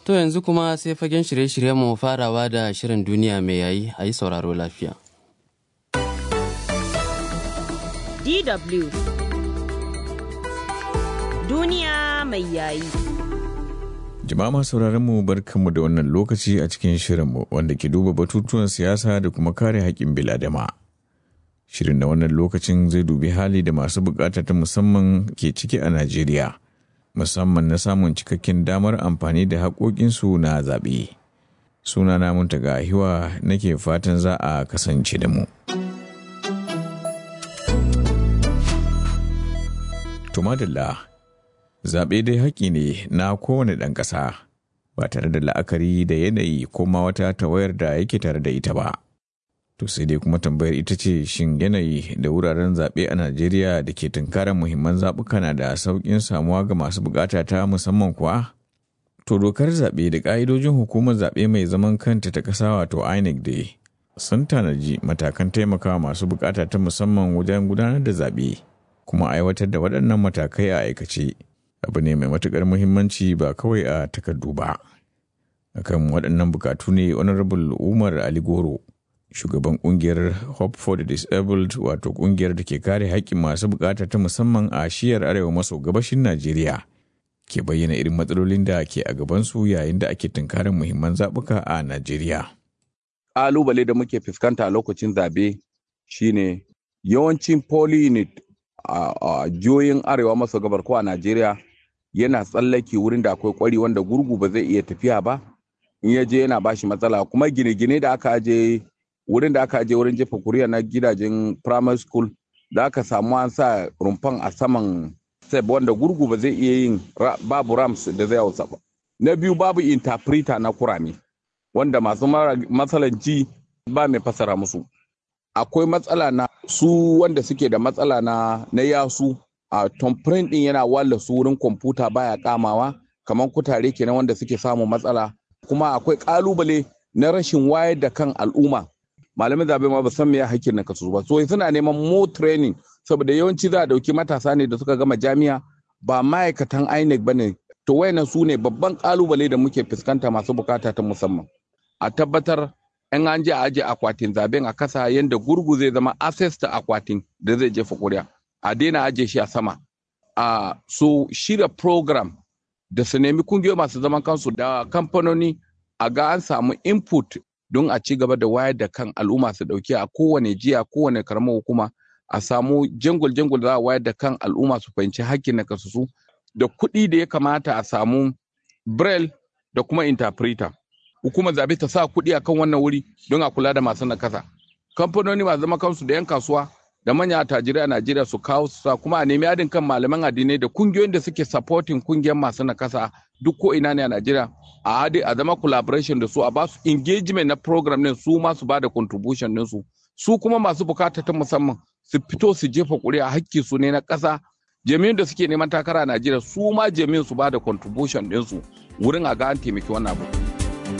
To yanzu kuma sai fagen shirye-shiryen mu farawa da shirin duniya mai yayi a yi sauraro lafiya. DW Duniya mai yayi. Jama'a masu mu barkanmu da wannan lokaci a cikin shirinmu wanda ke duba batutuwan siyasa da kuma kare haƙƙin biladama. Shirin na wannan lokacin zai dubi hali da masu bukata ta musamman ke ciki a Najeriya. musamman na samun cikakken damar amfani da haƙoƙinsu na zaɓe. Suna na muntaga hiwa nake fatan za a kasance da mu. Tumadilla Zaɓe dai haƙƙi ne na kowane ɗan ƙasa ba tare da la'akari da yanayi ko ma wata tawayar da yake tare da ita ba. To sai dai kuma tambayar ita ce shin yanayi da wuraren zaɓe a Najeriya da ke tunkarar muhimman zaɓuka na da sauƙin samuwa ga masu buƙata ta musamman kuwa? To dokar zaɓe da ƙa'idojin hukumar zaɓe mai zaman kanta ta ƙasa wato INEC dai sun tanaji matakan taimakawa masu buƙata ta musamman wajen gudanar da zaɓe kuma aiwatar da waɗannan matakai a aikace abu ne mai matuƙar muhimmanci ba kawai a takardu ba. Akan waɗannan buƙatu ne Honorable Umar Ali Goro shugaban kungiyar hope for the disabled wato kungiyar da ke kare haƙƙin masu bukata ta musamman a shiyar arewa maso gabashin najeriya ke bayyana irin matsalolin da ke a gabansu yayin da ake tunkarin muhimman zaɓuka a najeriya ƙalubale da muke fuskanta a lokacin zabe shine yawancin poly unit a jihohin arewa maso gabar ko a najeriya yana tsallake wurin da akwai kwari wanda gurgu ba zai iya tafiya ba in ya je yana bashi matsala kuma gine-gine da aka aje wurin da aka aje wurin jefa kuriya na gidajen primary school da aka samu an sa rumfan a saman step wanda gurgu ba zai iya yin babu rams da zai hausa ba na biyu babu interpreter na kurame wanda masu matsalan ji ba mai fasara musu akwai matsala na su wanda suke da matsala na na yasu a tomprint din yana walla su wurin kwamfuta baya kamawa kamar kutare kenan wanda suke samun matsala kuma akwai kalubale na rashin wayar da kan al'umma malamin zabe ma ba san me hakkin na kasu ba so suna neman more training saboda yawanci za a dauki matasa ne da suka gama jami'a ba ma'aikatan INEC bane to wayannan su ne babban kalubale da muke fuskanta masu bukata ta musamman a tabbatar in an je a aje akwatin zaben a kasa yadda gurgu zai zama access ta akwatin da zai jefa kuri'a a daina aje shi a sama a so shirya program da su nemi kungiyoyi masu zaman kansu da kamfanoni a ga an samu input don a ci gaba da wayar da kan al'umma su dauki a kowane jiya kowane karamar hukuma a samu jangul jangul za a wayar da kan al'umma su fahimci hakkin na kasusu da kuɗi da ya kamata a samu braille da kuma interpreter hukumar zabe ta sa kuɗi akan wannan wuri don a kula da masu nakasa kamfanoni masu zama kansu da yan kasuwa da manya attajirai a Najeriya su kawo su sa kuma a nemi adin kan malaman addinai da kungiyoyin da suke supporting kungiyar masu nakasa duk ko ina ne a Najeriya a hade a zama collaboration da su a ba su engagement na program din su ma su ba da contribution din su su kuma masu bukata ta musamman su fito su jefa kuri'a hakki su ne na ƙasa jami'in da suke neman takara a Najeriya su ma jami'in su ba da contribution din su wurin a ga an taimaki wannan abu.